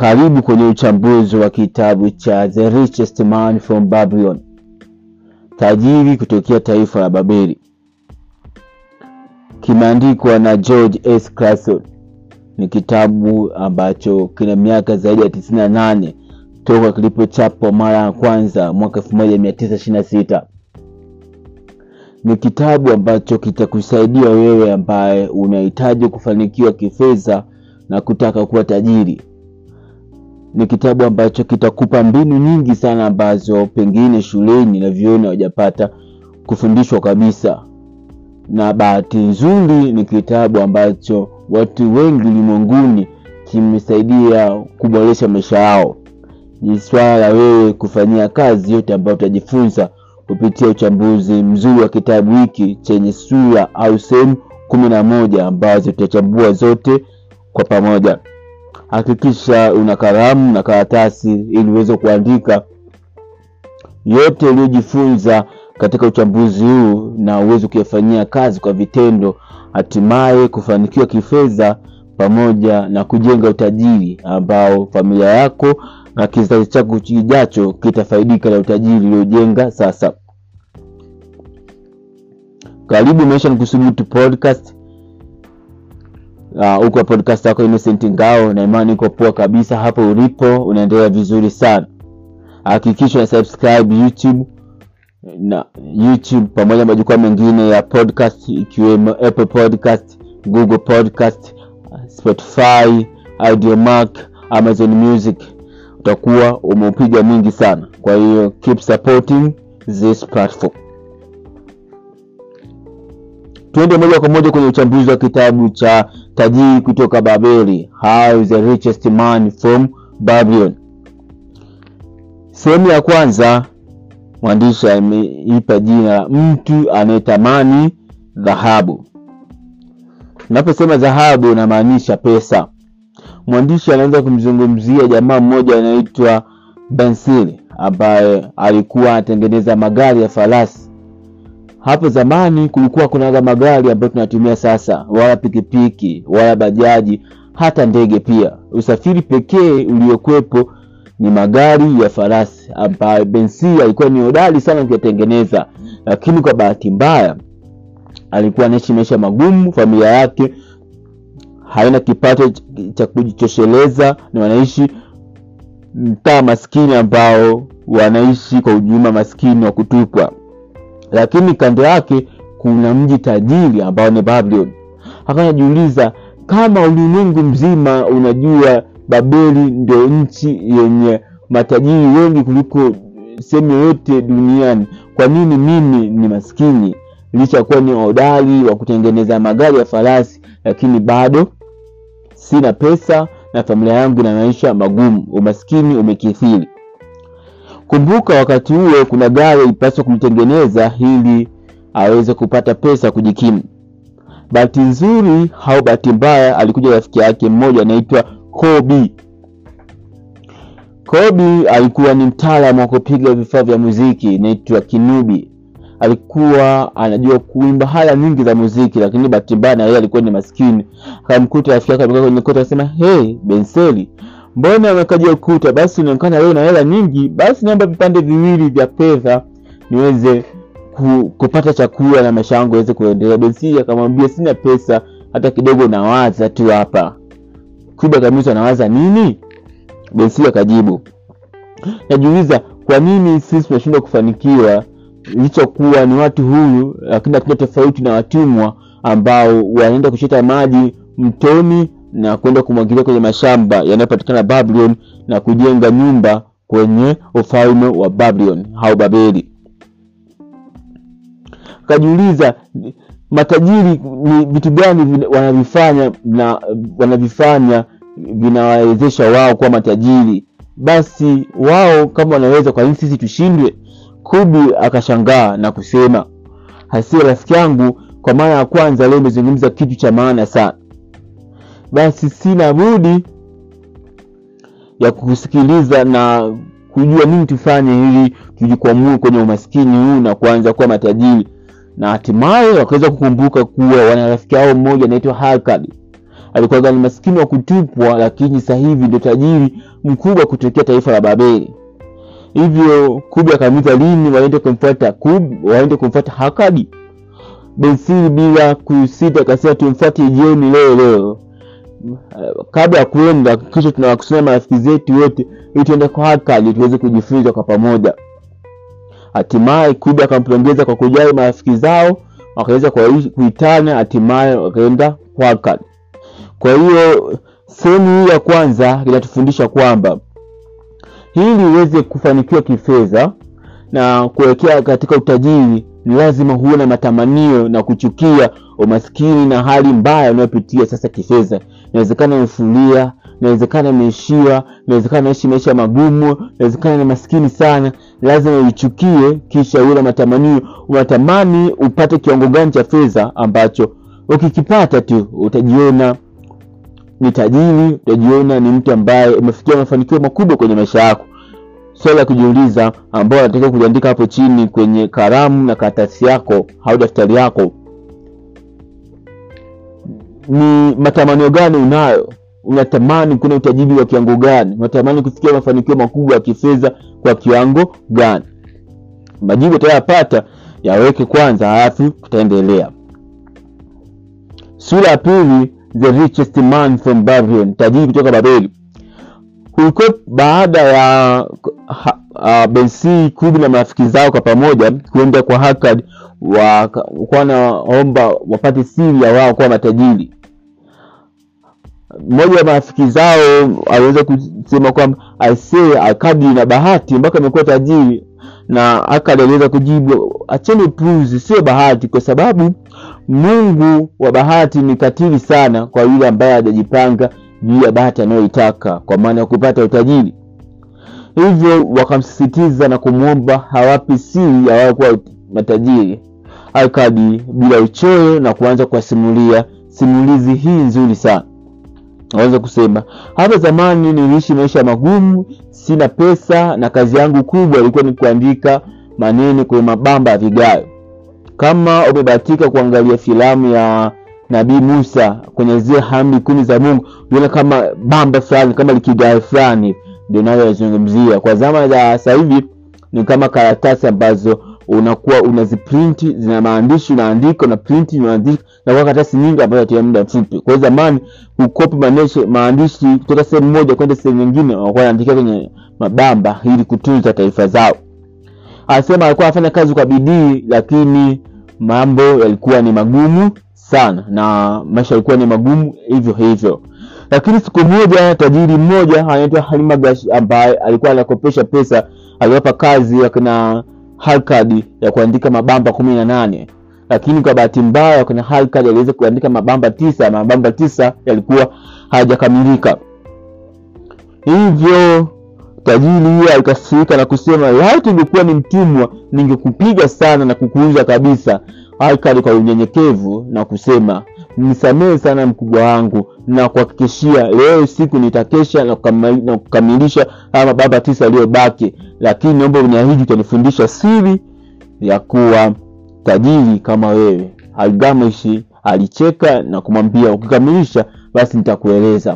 Karibu kwenye uchambuzi wa kitabu cha The Richest Man from Babylon, tajiri kutokea taifa la Babeli. Kimeandikwa na George S. Clason. Ni kitabu ambacho kina miaka zaidi ya tisini na nane toka kilipochapwa mara ya kwanza mwaka elfu moja mia tisa ishirini na sita. Ni kitabu ambacho kitakusaidia wewe ambaye unahitaji kufanikiwa kifedha na kutaka kuwa tajiri. Ni kitabu ambacho kitakupa mbinu nyingi sana ambazo pengine shuleni na vyuoni hawajapata kufundishwa kabisa, na bahati nzuri ni kitabu ambacho watu wengi ulimwenguni kimesaidia kuboresha maisha yao. Ni swala la wewe kufanyia kazi yote ambayo utajifunza kupitia uchambuzi mzuri wa kitabu hiki chenye sura au sehemu kumi na moja ambazo tutachambua zote kwa pamoja. Hakikisha una kalamu na karatasi ili uweze kuandika yote uliyojifunza katika uchambuzi huu na uweze kuyafanyia kazi kwa vitendo, hatimaye kufanikiwa kifedha pamoja na kujenga utajiri ambao familia yako na kizazi chako kijacho kitafaidika na utajiri uliojenga sasa. Karibu Maisha ni Kusubutu podcast. Uh, uko podcast yako Innocent Ngao na imani iko poa kabisa hapo ulipo, unaendelea vizuri sana. Hakikisha una subscribe YouTube na YouTube pamoja na majukwaa mengine ya podcast ikiwemo Apple Podcast, Google Podcast, Spotify, Audiomack, Amazon Music. Utakuwa umeupiga mwingi sana, kwa hiyo keep supporting this platform. Tuende moja kwa moja kwenye uchambuzi wa kitabu cha tajiri kutoka Babeli, How the Richest Man from Babylon. Sehemu ya kwanza, mwandishi ameipa jina la mtu anayetamani dhahabu. Unaposema dhahabu, unamaanisha pesa. Mwandishi anaanza kumzungumzia jamaa mmoja anaitwa Bensili ambaye alikuwa anatengeneza magari ya farasi hapo zamani kulikuwa kuna magari ambayo tunatumia sasa, wala pikipiki wala bajaji, hata ndege pia. Usafiri pekee uliokuwepo ni magari ya farasi, ambayo Bensi alikuwa ni hodari sana kuyatengeneza, lakini kwa bahati mbaya alikuwa anaishi maisha magumu. Familia yake haina kipato cha kujitosheleza, na wanaishi mtaa maskini ambao wanaishi kwa ujumla maskini wa kutupwa lakini kando yake kuna mji tajiri ambao ni Babylon. Akawa anajiuliza kama ulimwengu mzima unajua Babeli ndio nchi yenye matajiri wengi kuliko sehemu yoyote duniani, kwa nini mimi ni maskini? Licha ya kuwa ni hodari wa kutengeneza magari ya farasi, lakini bado sina pesa na familia yangu na maisha magumu, umaskini umekithiri. Kumbuka wakati huo kuna gari ilipaswa kumtengeneza ili aweze kupata pesa kujikimu. Bahati nzuri au bahati mbaya, alikuja rafiki yake mmoja anaitwa Kobi. Kobi alikuwa ni mtaalamu wa kupiga vifaa vya muziki inaitwa kinubi. Alikuwa anajua kuimba hala nyingi za muziki, lakini bahati mbaya na yeye alikuwa ni maskini. Akamkuta rafiki yake amekaa kwenye kota, akasema hey, Benseli mbona amekaja ukuta? Basi inaonekana leo na hela nyingi, basi naomba vipande viwili vya fedha niweze ku, kupata chakula na maisha yangu yaweze kuendelea. Bensi akamwambia sina pesa hata kidogo, nawaza tu hapa. Kuba kabisa, nawaza nini? Bensi akajibu, najiuliza kwa nini sisi tunashindwa kufanikiwa licha kuwa ni watu huru, lakini hatuna tofauti na watumwa ambao wanaenda kuchota maji mtoni na kwenda kumwagilia kwenye mashamba yanayopatikana Babylon na kujenga nyumba kwenye ufalme wa Babylon au Babeli. Akajiuliza matajiri ni vitu gani wanavifanya na wanavifanya vinawawezesha wao kuwa matajiri, basi wao kama wanaweza, kwa nini sisi tushindwe? Kubi akashangaa na kusema, hasira rafiki yangu, kwa mara ya kwanza leo umezungumza kitu cha maana sana basi sina budi ya kukusikiliza na kujua nini tufanye ili tujikwamue kwenye umaskini huu na kuanza kuwa matajiri. Na hatimaye wakaweza kukumbuka kuwa wana rafiki yao mmoja anaitwa Halkad alikuwa ni maskini wa kutupwa lakini sasa hivi ndio tajiri mkubwa kutokea taifa la babeli hivyo kubi akamuuliza lini waende kumfuata kub waende kumfuata hakadi bensiri bila kusita akasema tumfuate jioni leo leo kabla ya kuenda kisha tunawakusanya marafiki zetu wote ili tuende kwa hakadi tuweze kujifunza kwa pamoja hatimaye kubi akampongeza kwa kujali marafiki zao wakaweza kuitana hatimaye wakaenda kwa hakadi kwa hiyo sehemu hii ya kwanza inatufundisha kwamba ili uweze kufanikiwa kifedha na kuelekea katika utajiri ni lazima huwe na matamanio na kuchukia umaskini na hali mbaya unayopitia sasa kifedha inawezekana umefulia inawezekana imeishiwa inawezekana naishi maisha magumu inawezekana ni maskini sana lazima uichukie kisha uwe na matamanio unatamani upate kiwango gani cha fedha ambacho ukikipata tu utajiona ni tajiri utajiona ni mtu ambaye umefikia mafanikio makubwa kwenye maisha yako swali la kujiuliza ambao unatakiwa kuliandika hapo chini kwenye karamu na karatasi yako au daftari yako ni matamanio gani unayo unatamani kuna utajiri wa kiwango gani unatamani kufikia mafanikio makubwa ya kifedha kwa kiwango gani majibu utayapata yaweke kwanza halafu tutaendelea sura ya pili the richest man from babylon tajiri kutoka babeli kulikuwa baada ya uh, bensi kubi na marafiki zao kwa pamoja kuenda kwa hakad wakuwa wanaomba wapate siri ya wao kuwa matajiri mmoja wa marafiki zao aliweza kusema kwamba aisee akadi na bahati mpaka amekuwa tajiri na akad aliweza kujibu acheni puzi sio bahati kwa sababu mungu wa bahati ni katili sana kwa yule ambaye hajajipanga juu ya bahati anayoitaka kwa maana ya kupata utajiri hivyo wakamsisitiza na kumwomba hawapi siri ya wao kuwa matajiri akadi bila uchoyo na kuanza kuwasimulia simulizi hii nzuri sana naweza kusema hapa zamani niliishi maisha magumu sina pesa na kazi yangu kubwa ilikuwa ni kuandika maneno kwenye mabamba ya vigayo kama umebahatika kuangalia filamu ya nabii musa kwenye zile hamri kumi za mungu uliona kama bamba fulani kama likigae fulani ndio nayoyazungumzia kwa zama za sasa hivi ni kama karatasi ambazo unakuwa unaziprinti zina maandishi unaandika una printi unaandika na kwa karatasi nyingi ambayo atia muda mfupi kwa hiyo zamani kukopi maandishi kutoka sehemu moja kwenda sehemu nyingine wakuwa wanaandikia kwenye mabamba ili kutunza taarifa zao anasema alikuwa anafanya kazi kwa bidii lakini mambo yalikuwa ni magumu sana na maisha yalikuwa ni magumu hivyo hivyo lakini siku moja tajiri mmoja anaitwa halima gash ambaye alikuwa anakopesha pesa aliwapa kazi akina halkad ya kuandika mabamba kumi na nane lakini kwa bahati mbaya akina halkad aliweza kuandika mabamba tisa mabamba tisa yalikuwa hayajakamilika hivyo tajiri huyo alikasirika na kusema laiti ungekuwa ni mtumwa ningekupiga sana na kukuuza kabisa halkad kwa unyenyekevu na kusema nisamehe sana mkubwa wangu na kuhakikishia leo siku nitakesha na kukamilisha haya mababa tisa yaliyobaki lakini naomba uniahidi utanifundisha siri ya kuwa tajiri kama wewe algamishi alicheka na kumwambia ukikamilisha basi nitakueleza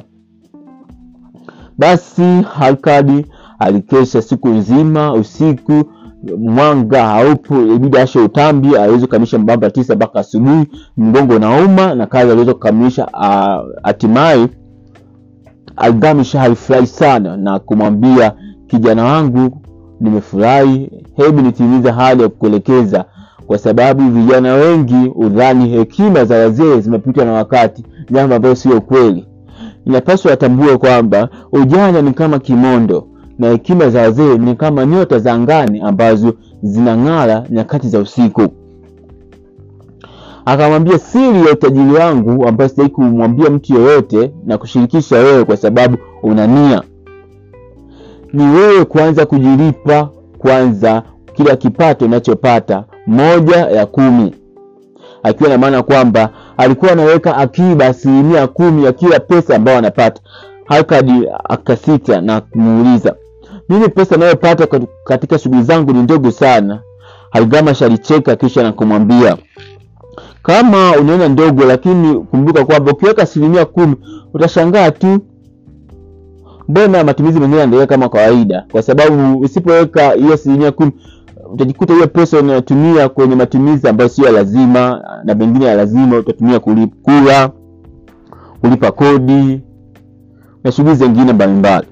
basi halkadi alikesha siku nzima usiku mwanga haupo ibidi ashe utambi aweze kukamilisha mbamba tisa mpaka asubuhi mgongo nauma na kazi aliweza kukamilisha hatimaye algamish alifurahi sana na kumwambia kijana wangu nimefurahi hebu nitimize hali ya kukuelekeza kwa sababu vijana wengi udhani hekima za wazee zimepitwa na wakati jambo ambayo sio kweli inapaswa watambue kwamba ujana ni kama kimondo na hekima za wazee ni kama nyota za angani ambazo zinang'ara nyakati za usiku akamwambia siri ya utajiri wangu ambayo sitaki kumwambia mtu yoyote na kushirikisha wewe kwa sababu una nia ni wewe kuanza kujilipa kwanza kila kipato unachopata moja ya kumi akiwa na maana kwamba alikuwa anaweka akiba asilimia kumi ya kila pesa ambayo anapata hakadi akasita na kumuuliza mimi pesa anayopata katika shughuli zangu ni ndogo sana halgamash alicheka kisha na kumwambia kama unaona ndogo lakini kumbuka kwamba ukiweka asilimia kumi utashangaa tu mbona matumizi mengine yanaendelea kama kawaida kwa sababu usipoweka hiyo asilimia kumi utajikuta hiyo pesa unayotumia kwenye matumizi ambayo sio ya lazima na mengine ya lazima utatumia kulip- kula kulipa kodi na shughuli zingine mbalimbali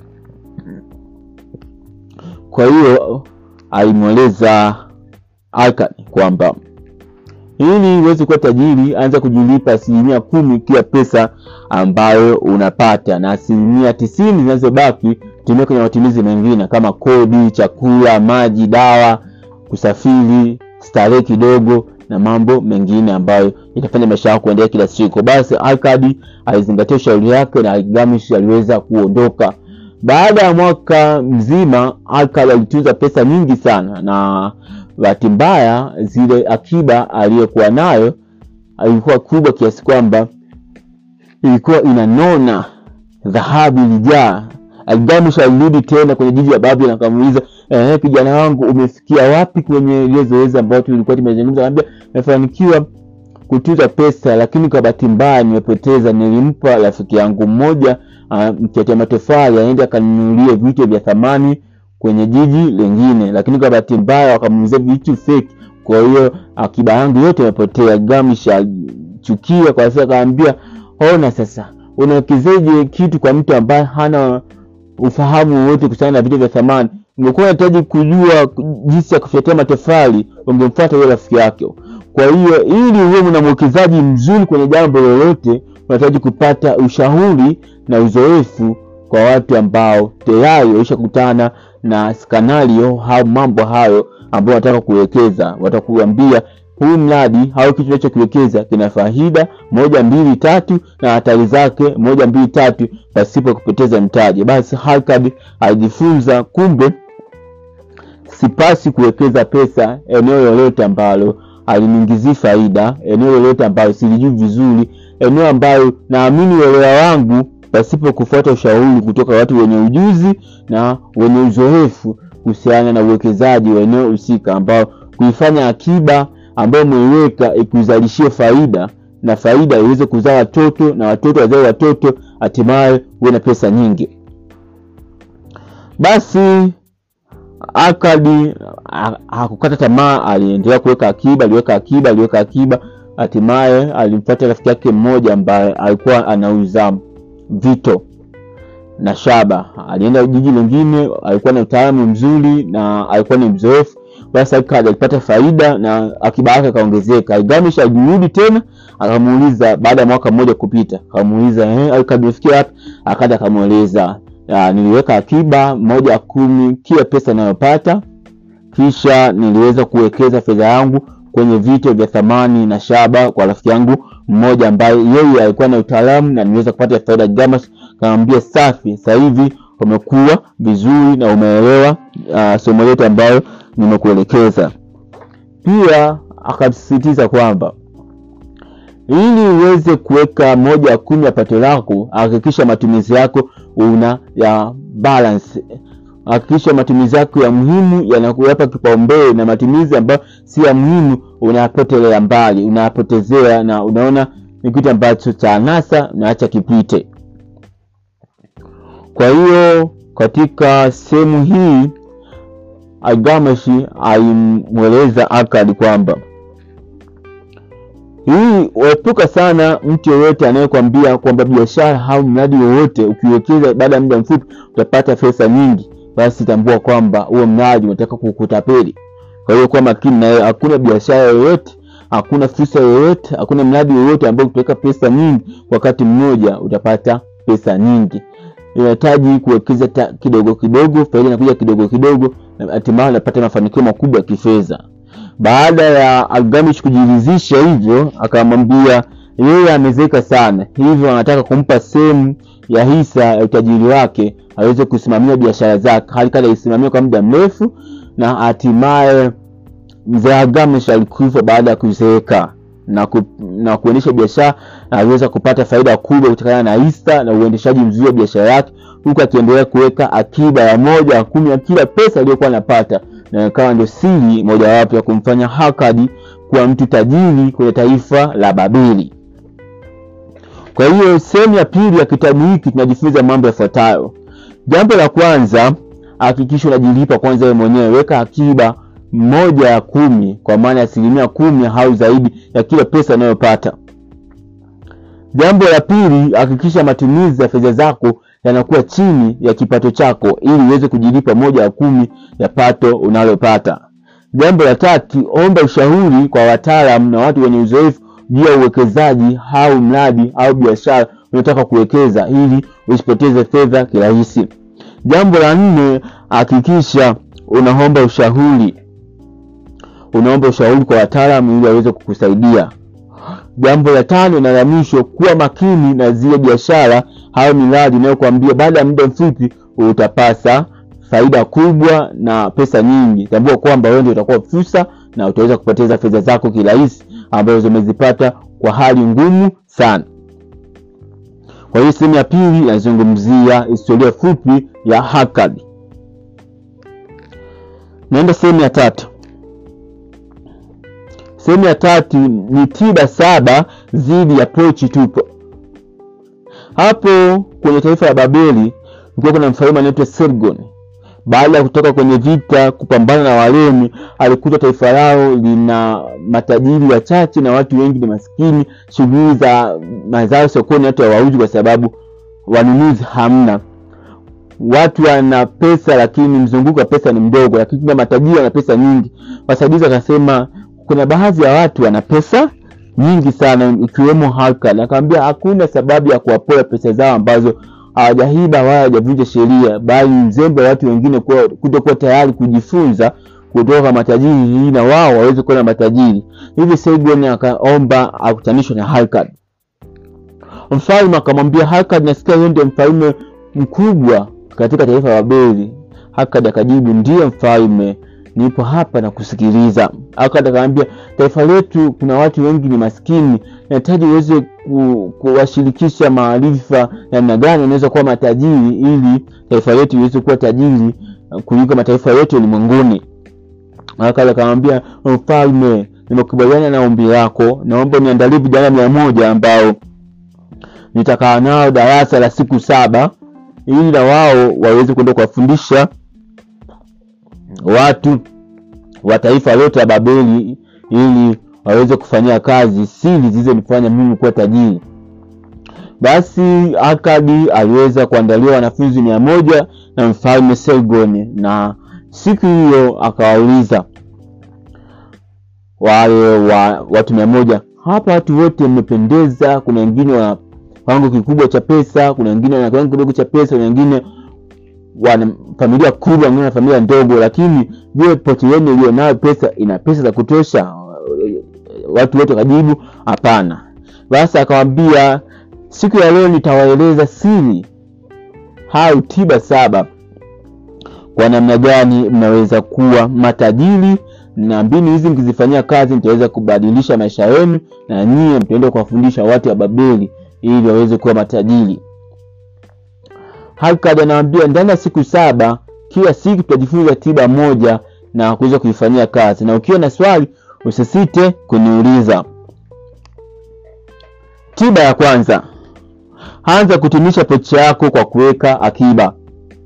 kwa hiyo alimweleza Alkan kwamba ili uweze kuwa tajiri anza kujilipa asilimia kumi kila pesa ambayo unapata na asilimia tisini zinazobaki tumia kwenye matumizi mengine kama kodi chakula maji dawa kusafiri starehe kidogo na mambo mengine ambayo itafanya maisha yako kuendelea kila siku basi Arkadi alizingatia ushauri wake na Gilgamesh aliweza kuondoka baada ya mwaka mzima Arkad alitunza pesa nyingi sana na bahati mbaya zile akiba aliyokuwa nayo ilikuwa kubwa kiasi kwamba ilikuwa inanona dhahabu ilijaa Gilgamesh alirudi tena kwenye jiji la Babeli na akamuuliza eh, kijana wangu umefikia wapi kwenye ile zoezi ambayo tulikuwa tumezungumza akamwambia nimefanikiwa kutunza pesa lakini kwa bahati mbaya nimepoteza nilimpa rafiki yangu mmoja uh, mkete matofali aende akanunulie vitu vya thamani kwenye jiji lingine lakini kwa bahati mbaya wakamuuzia vitu fake kwa hiyo akiba yangu yote imepotea Gilgamesh alichukia kwa sababu akamwambia ona sasa unawekezeje kitu kwa mtu ambaye hana ufahamu wote kuhusiana na vitu vya thamani ungekuwa unahitaji kujua jinsi ya kufyatia matofali ungemfuata yule rafiki yake kwa hiyo ili uwe na mwekezaji mzuri kwenye jambo lolote unahitaji kupata ushauri na uzoefu kwa watu ambao tayari walishakutana na skanario au mambo hayo ambayo wanataka kuwekeza watakuambia huu mradi au kitu unachokiwekeza kina faida moja mbili tatu na hatari zake moja mbili tatu pasipo kupoteza mtaji basi Harkad alijifunza kumbe sipasi kuwekeza pesa eneo lolote ambalo aliniingizii faida eneo lolote ambalo silijui vizuri eneo ambayo naamini uelewa wangu pasipo kufuata ushauri kutoka watu wenye ujuzi na wenye uzoefu kuhusiana na uwekezaji wa eneo husika ambao kuifanya akiba ambayo umeiweka ikuzalishie faida na faida iweze kuzaa watoto na watoto wazae watoto hatimaye uwe na pesa nyingi basi akadi ha- hakukata tamaa aliendelea kuweka akiba aliweka akiba aliweka akiba hatimaye alimfuata rafiki yake mmoja ambaye alikuwa anauza vito na shaba alienda jiji lingine alikuwa na utaalamu mzuri na alikuwa ni mzoefu basi Arkad alipata faida na akiba yake akaongezeka Gilgamesh alirudi tena akamuuliza baada ya mwaka mmoja kupita akamuuliza eh, Arkad umefikia wapi akaja akamweleza "Ah, niliweka akiba moja ya kumi kila pesa inayopata kisha niliweza kuwekeza fedha yangu kwenye vito vya thamani na shaba kwa rafiki yangu mmoja ambaye yeye alikuwa na utaalamu na niweza kupata faida Gilgamesh akamwambia safi sasa hivi umekuwa vizuri na umeelewa uh, somo letu ambayo nimekuelekeza pia akasisitiza kwamba ili uweze kuweka moja ya kumi ya pato lako hakikisha matumizi yako una ya balance hakikisha matumizi yako ya muhimu yanakuyapa kipaumbele na matumizi ambayo si ya muhimu unayapotelea mbali unayapotezea na unaona ni kitu ambacho cha anasa unaacha kipite kwa hiyo katika sehemu hii Gilgamesh alimweleza Arkad kwamba hii waepuka sana mtu yoyote anayekwambia kwamba biashara au mradi wowote ukiwekeza baada ya muda mfupi utapata pesa nyingi basi tambua kwamba huo mradi unataka kukutapeli kwa hiyo kuwa makini naye hakuna biashara yoyote hakuna fursa yoyote hakuna mradi wowote ambao utaweka pesa nyingi wakati mmoja utapata pesa nyingi inahitaji kuwekeza ta- kidogo kidogo faida inakuja kidogo kidogo na hatimaye unapata mafanikio makubwa ya kifedha baada ya Gilgamesh kujiridhisha hivyo akamwambia yeye amezeka sana hivyo anataka kumpa sehemu ya hisa ya utajiri wake aweze kusimamia biashara zake hali kadha isimamia kwa muda mrefu na hatimaye mzee Gilgamesh alikufa baada ya kuzeeka na, ku, na kuendesha biashara na aliweza kupata faida kubwa kutokana na hisa na uendeshaji mzuri wa biashara yake huku akiendelea kuweka akiba ya moja ya kumi ya kila pesa aliyokuwa anapata na ikawa ndio siri mojawapo ya kumfanya Arkad kuwa mtu tajiri kwenye taifa la Babeli. Kwa hiyo sehemu ya pili ya kitabu hiki tunajifunza mambo yafuatayo. Jambo la kwanza, hakikisha unajilipa kwanza wewe mwenyewe, weka akiba moja ya kumi, kwa maana ya asilimia kumi au zaidi ya kila pesa unayopata. Jambo la pili, hakikisha matumizi ya fedha zako yanakuwa chini ya kipato chako ili uweze kujilipa moja ya kumi ya pato unalopata. Jambo la tatu, omba ushauri kwa wataalamu na watu wenye uzoefu juu ya uwekezaji au mradi au biashara unataka kuwekeza ili usipoteze fedha kirahisi. Jambo la nne, hakikisha unaomba ushauri, unaomba ushauri kwa wataalamu ili waweze kukusaidia. Jambo la tano na la mwisho, kuwa makini na zile biashara au miradi inayokuambia baada ya muda mfupi utapasa faida kubwa na pesa nyingi. Tambua kwamba wewe ndio utakuwa fursa na utaweza kupoteza fedha zako kirahisi ambazo umezipata kwa hali ngumu sana. Kwa hiyo sehemu ya pili inazungumzia historia fupi ya Hakad. Naenda sehemu ya tatu. Sehemu ya tatu ni tiba saba dhidi ya pochi tupo. Hapo kwenye taifa la Babeli kulikuwa kuna mfalme anaitwa Sargon. Baada ya kutoka kwenye vita kupambana na Warumi, alikuta taifa lao lina matajiri wachache na watu wengi ni maskini. Shughuli za mazao sokoni hata hawauzi kwa sababu wanunuzi hamna. Watu wana pesa lakini mzunguko wa pesa ni mdogo, lakini kuna matajiri wana pesa nyingi. Wasaidizi wakasema kuna baadhi ya watu wana pesa nyingi sana, ikiwemo Hakad. Akamwambia hakuna sababu ya kuwapoa pesa zao ambazo hawajaiba wala hawajavunja sheria, bali mzembe wa watu wengine kutokuwa tayari kujifunza kutoka kwa matajiri ili na wao waweze kuwa na matajiri. Hivi Sargon akaomba akutanishwe na Hakad. Mfalme akamwambia Hakad, nasikia yeye ndio mfalme mkubwa katika taifa la Babeli. Hakad akajibu, ndiyo mfalme, nipo hapa na kusikiliza. Hakad akamwambia, taifa letu kuna watu wengi ni maskini, nahitaji uweze ku, kuwashirikisha maarifa namna gani wanaweza kuwa matajiri ili taifa letu liweze kuwa tajiri kuliko mataifa yote ulimwenguni. Hakad akamwambia, mfalme, nimekubaliana na ombi lako, naomba niandalie vijana mia moja ambao nitakaa nao darasa la siku saba ili na wao waweze kwenda kuwafundisha watu wa taifa lote la Babeli ili waweze kufanyia kazi siri zilizonifanya mimi kuwa tajiri. Basi Akadi aliweza kuandalia wanafunzi mia moja na mfalme Sargon, na siku hiyo akawauliza wale wa watu mia moja, hapa watu wote mmependeza, kuna wengine wana kiwango kikubwa cha pesa, kuna wengine wana kiwango kidogo cha pesa, kuna wengine wana familia kubwa, wengine wana familia ndogo, lakini je, pochi yenu iliyo nayo pesa ina pesa za kutosha? Watu wote wakajibu hapana. Basi akamwambia siku ya leo nitawaeleza siri au tiba saba kwa namna gani mnaweza kuwa matajiri, na mbinu hizi mkizifanyia kazi mtaweza kubadilisha maisha yenu, na nyie mtaenda kuwafundisha watu wa Babeli ili waweze kuwa matajiri. Hakad anawaambia ndani ya siku saba, kila siku tutajifunza tiba moja na kuweza kuifanyia kazi, na ukiwa na swali usisite kuniuliza. Tiba ya kwanza, anza kutumisha pochi yako kwa kuweka akiba.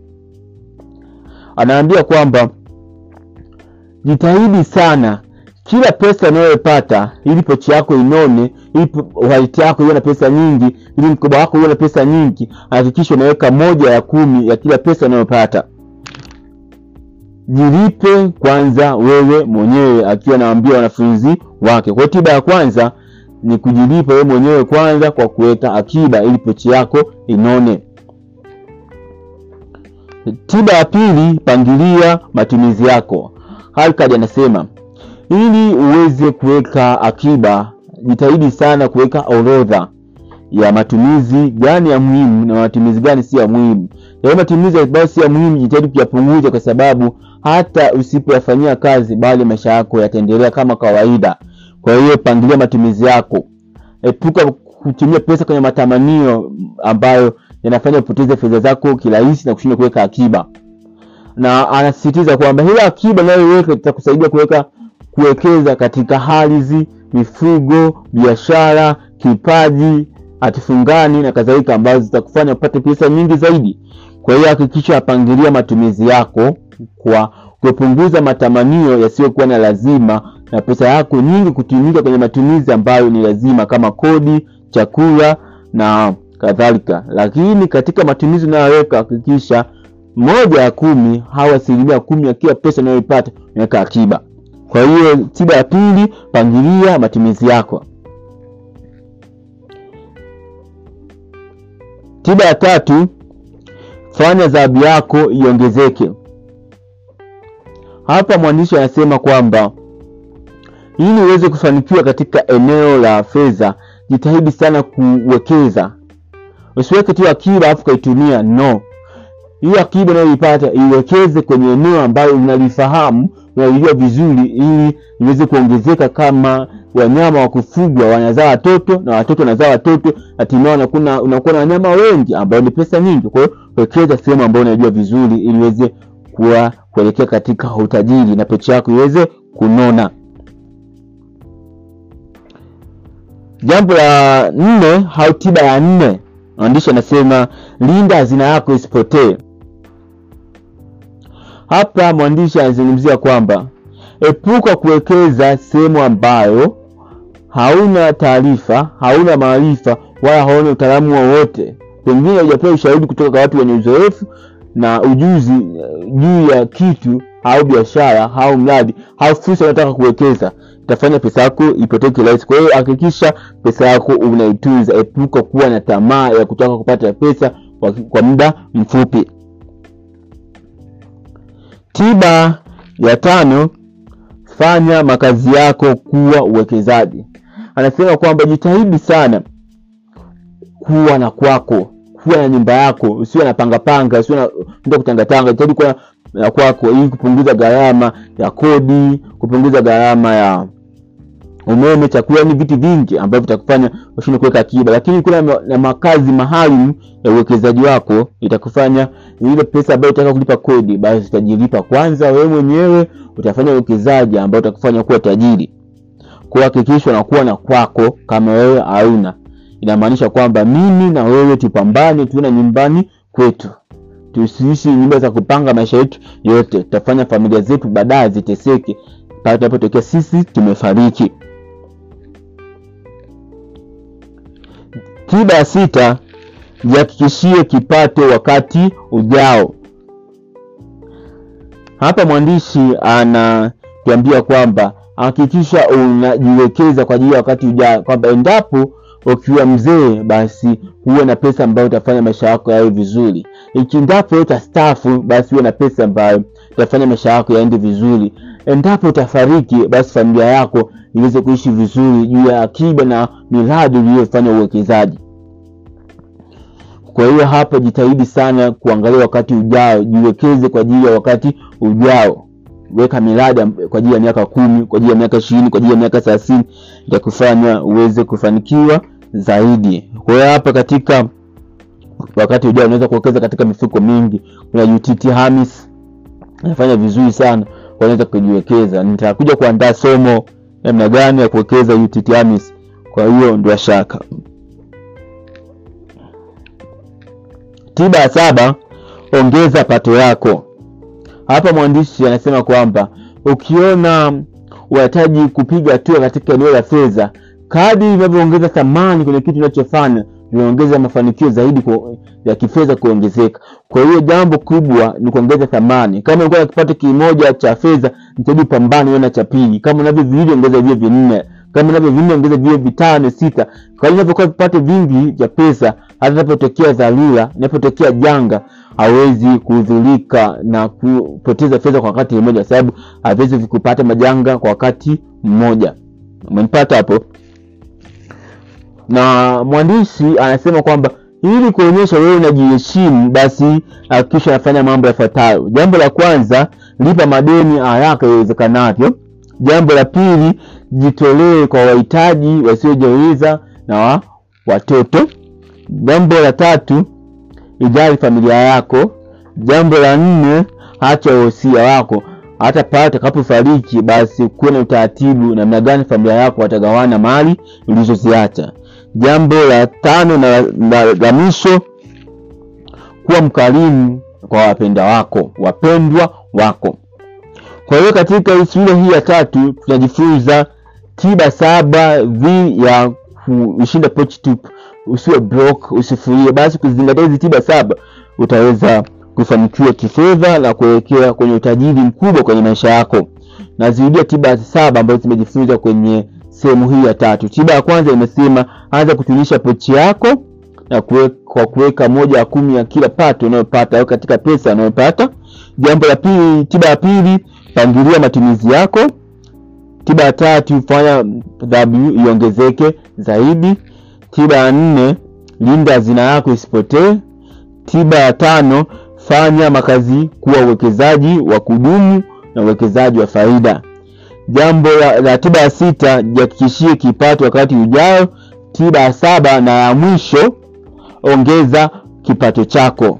Anaambia kwamba jitahidi sana kila pesa unayopata ili pochi yako inone, ili wallet yako iwe na pesa nyingi, ili mkoba wako uwe na pesa nyingi, hakikisha unaweka moja ya kumi ya kila pesa unayopata. Jilipe kwanza wewe mwenyewe, akiwa anawaambia wanafunzi wake. Kwa hiyo tiba ya kwanza ni kujilipa wewe mwenyewe kwanza kwa kuweka akiba ili pochi yako inone. Tiba ya pili, pangilia matumizi yako. Hakad anasema ili uweze kuweka akiba, jitahidi sana kuweka orodha ya matumizi gani ya muhimu na matumizi gani si ya muhimu. Yale matumizi ambayo si ya muhimu, jitahidi kuyapunguza, kwa sababu hata usipoyafanyia kazi, bali maisha yako yataendelea kama kawaida. Kwa hiyo pangilia matumizi yako, epuka kutumia pesa kwenye matamanio ambayo yanafanya upoteze fedha zako kirahisi na kushindwa kuweka akiba. Na anasisitiza kwamba ile akiba unayoweka itakusaidia kuweka kuwekeza katika ardhi, mifugo, biashara, kipaji, hatifungani na kadhalika, ambazo zitakufanya upate pesa nyingi zaidi. Kwa hiyo hakikisha apangilia matumizi yako kwa kupunguza matamanio yasiyokuwa na lazima na pesa yako nyingi kutumika kwenye matumizi ambayo ni lazima kama kodi, chakula na kadhalika. Lakini katika matumizi unayoweka hakikisha moja ya kumi au asilimia kumi ya kila pesa unayoipata unaweka akiba. Kwa hiyo tiba ya pili, pangilia matumizi yako. Tiba ya tatu, fanya dhahabu yako iongezeke. Hapa mwandishi anasema kwamba ili uweze kufanikiwa katika eneo la fedha, jitahidi sana kuwekeza. Usiweke tu akiba alafu ukaitumia, no. Hiyo akiba unayoipata iwekeze kwenye eneo ambalo unalifahamu, unalijua vizuri, ili iweze kuongezeka. Kama wanyama wa kufugwa wanazaa watoto na watoto wanazaa watoto, hatimaye unakuwa unakuwa na wanyama wengi ambao ni pesa nyingi. Kwa hiyo wekeza sehemu ambayo unajua vizuri, ili iweze kuwa kuelekea katika utajiri na pecha yako iweze kunona. Jambo la nne au tiba ya nne, mwandishi anasema linda hazina yako isipotee. Hapa mwandishi anazungumzia kwamba epuka kuwekeza sehemu ambayo hauna taarifa, hauna maarifa wala hauna utaalamu wowote, pengine hujapewa ushauri kutoka kwa watu wenye uzoefu na ujuzi juu ya kitu au biashara au mradi au fursa unataka kuwekeza, itafanya pesa yako ipotee kirahisi. Kwa hiyo hakikisha pesa yako unaitunza, epuka kuwa na tamaa ya kutaka kupata pesa kwa, kwa muda mfupi. Tiba ya tano, fanya makazi yako kuwa uwekezaji. Anasema kwamba jitahidi sana kuwa na kwako kuwa na nyumba yako, usiwe na panga panga, usiwe na ndio kutangatanga. Jitahidi kuwa na kwako ili kupunguza gharama ya kodi, kupunguza gharama ya umeme, chakula, ni vitu vingi ambavyo vitakufanya ushinde kuweka akiba. Lakini kuna na makazi maalum ya uwekezaji wako, itakufanya ile pesa ambayo utaka kulipa kodi, basi utajilipa kwanza wewe mwenyewe, utafanya uwekezaji ambao utakufanya kuwa tajiri. Kwa hakikisha unakuwa na kwako kama wewe hauna inamaanisha kwamba mimi na wewe tupambane, tuwe na nyumbani kwetu, tusiishi nyumba za kupanga maisha yetu yote. Tutafanya familia zetu baadaye ziteseke pale tunapotokea sisi tumefariki. Tiba ya sita, jihakikishie kipato wakati ujao. Hapa mwandishi anatuambia kwamba hakikisha unajiwekeza kwa ajili ya wakati ujao, kwamba endapo ukiwa mzee basi huwe na pesa ambayo utafanya maisha yako yawe vizuri. Ikindapo utastaafu, basi huwe na pesa ambayo itafanya maisha yako yaende vizuri. Endapo utafariki, basi familia yako iweze kuishi vizuri juu ya akiba na miradi uliyofanya uwekezaji. Kwa hiyo hapa jitahidi sana kuangalia wakati ujao, jiwekeze kwa ajili ya wakati ujao. Weka miradi kwa ajili ya miaka kumi, kwa ajili ya miaka ishirini, kwa ajili ya miaka thelathini, itakufanya uweze kufanikiwa zaidi. Kwa hiyo hapa katika wakati ujao unaweza kuwekeza katika mifuko mingi. Kuna UTT Hamis inafanya vizuri sana, unaweza kujiwekeza. Nitakuja kuandaa somo namna gani ya kuwekeza UTT Hamis, kwa hiyo ndio shaka. Tiba ya saba, ongeza pato yako. Hapa mwandishi anasema kwamba ukiona unahitaji kupiga hatua katika eneo la fedha, kadri unavyoongeza thamani kwenye kitu unachofanya vinaongeza mafanikio zaidi kwa, ya kifedha kuongezeka. Kwa hiyo jambo kubwa ni kuongeza thamani. Kama ulikuwa na kipato kimoja cha fedha, jitahidi upambane uwe na cha pili. Kama unavyo viwili, ongeza viwe vinne. Kama unavyo vinne, ongeza viwe vitano, sita. Kwa hiyo unavyokuwa vipato vingi vya pesa, hata inapotokea dharura, inapotokea janga hawezi kudhurika na kupoteza fedha kwa wakati mmoja, sababu hawezi kupata majanga kwa wakati mmoja. Umenipata hapo? Na mwandishi anasema kwamba ili kuonyesha wewe unajiheshimu, basi hakikisha unafanya mambo yafuatayo. Jambo la kwanza, lipa madeni haraka iwezekanavyo. Jambo la pili, jitolee kwa wahitaji wasiojiweza na wa watoto. Jambo la tatu, ijali familia yako. Jambo la nne, acha wosia wako. hata pale atakapofariki basi kuwe na utaratibu namna gani familia yako watagawana mali ulizoziacha jambo la tano na la, la mwisho kuwa mkarimu kwa wapenda wako wapendwa wako kwa hiyo katika sura hii ya tatu tunajifunza tiba saba dhidi ya kushinda pochi tupu usiwe broke usifurie basi kuzingatia hizi tiba saba utaweza kufanikiwa kifedha na kuelekea kwenye utajiri mkubwa kwenye maisha yako nazirudia tiba saba ambazo zimejifunza kwenye sehemu hii ya tatu tiba ya kwanza imesema anza kutunisha pochi yako na kue, kwa kuweka moja ya kumi ya kila pato unayopata au katika pesa unayopata jambo la pili tiba ya pili pangilia matumizi yako tiba ya tatu fanya dhabihu iongezeke zaidi tiba ya nne linda hazina yako isipotee tiba ya tano fanya makazi kuwa uwekezaji wa kudumu na uwekezaji wa faida jambo la, la tiba ya sita jihakikishie kipato wakati ujao tiba ya saba na ya mwisho ongeza kipato chako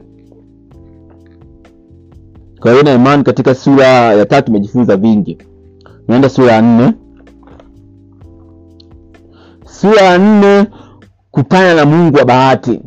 kwa hiyo na imani katika sura ya tatu tumejifunza vingi naenda sura ya nne sura ya nne kutana na mungu wa bahati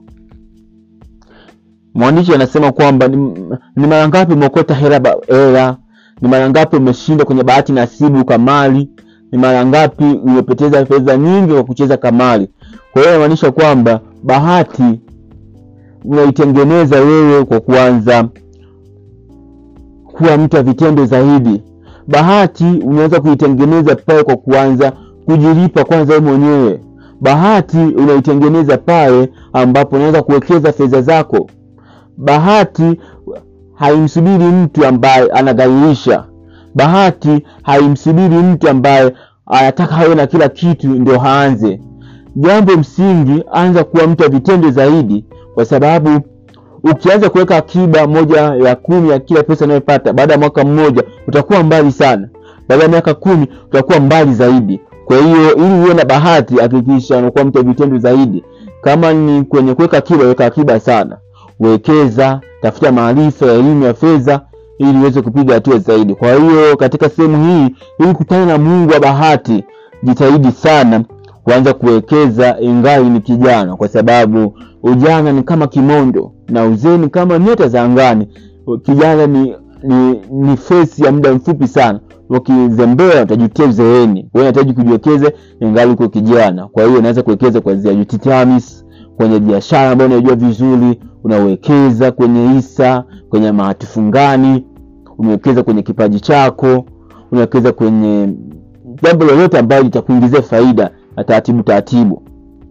mwandishi anasema kwamba ni, ni mara ngapi umeokota hela ba- hela ni mara ngapi umeshinda kwenye bahati nasibu kamali ni mara ngapi umepoteza fedha nyingi kwa kucheza kamali kwa hiyo inamaanisha kwamba bahati unaitengeneza wewe kwa kuanza kuwa mtu wa vitendo zaidi bahati unaweza kuitengeneza pale kwa kuanza kujilipa kwanza wewe mwenyewe bahati unaitengeneza pale ambapo unaweza kuwekeza fedha zako bahati haimsubiri mtu ambaye anagairisha bahati haimsubiri mtu ambaye anataka awe na kila kitu ndio haanze jambo msingi anza kuwa mtu wa vitendo zaidi kwa sababu ukianza kuweka akiba moja ya kumi ya kila pesa unayopata baada ya mwaka mmoja utakuwa mbali sana baada ya miaka kumi utakuwa mbali zaidi kwa hiyo ili uwe na bahati hakikisha unakuwa mtu wa vitendo zaidi kama ni kwenye kuweka akiba weka akiba sana wekeza tafuta maarifa ya elimu ya fedha ili uweze kupiga hatua zaidi kwa hiyo katika sehemu hii ili kutana na mungu wa bahati jitahidi sana kuanza kuwekeza ingali ni kijana kwa sababu ujana ni kama kimondo na uzee ni kama nyota za angani kijana ni ni, ni fesi ya muda mfupi sana ukizembea utajutia uzeeni kwa hiyo unahitaji kujiwekeza ingali uko kijana kwa hiyo unaweza kuwekeza kuanzia UTTAMIS kwenye biashara ambayo unajua vizuri unawekeza kwenye hisa kwenye mahati fungani unawekeza kwenye kipaji chako unawekeza kwenye jambo lolote ambalo litakuingizia faida na taratibu taratibu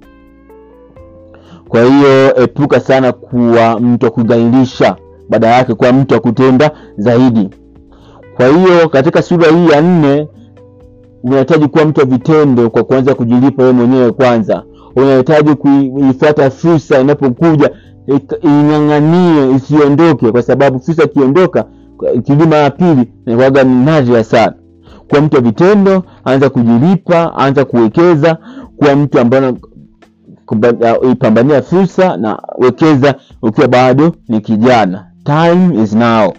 kwa hiyo epuka sana kuwa mtu wa kugairisha baada yake kuwa mtu wa kutenda zaidi kwa hiyo katika sura hii ya nne unahitaji kuwa mtu wa vitendo kwa kuanza kujilipa wewe mwenyewe kwanza unahitaji kuifuata fursa inapokuja ing'ang'anie isiondoke kwa sababu fursa ikiondoka ikirudi mara ya pili inakuwaga ni nadra sana kuwa mtu wa vitendo anza kujilipa anza kuwekeza kuwa mtu ambaye ipambania fursa na wekeza ukiwa bado ni kijana time is now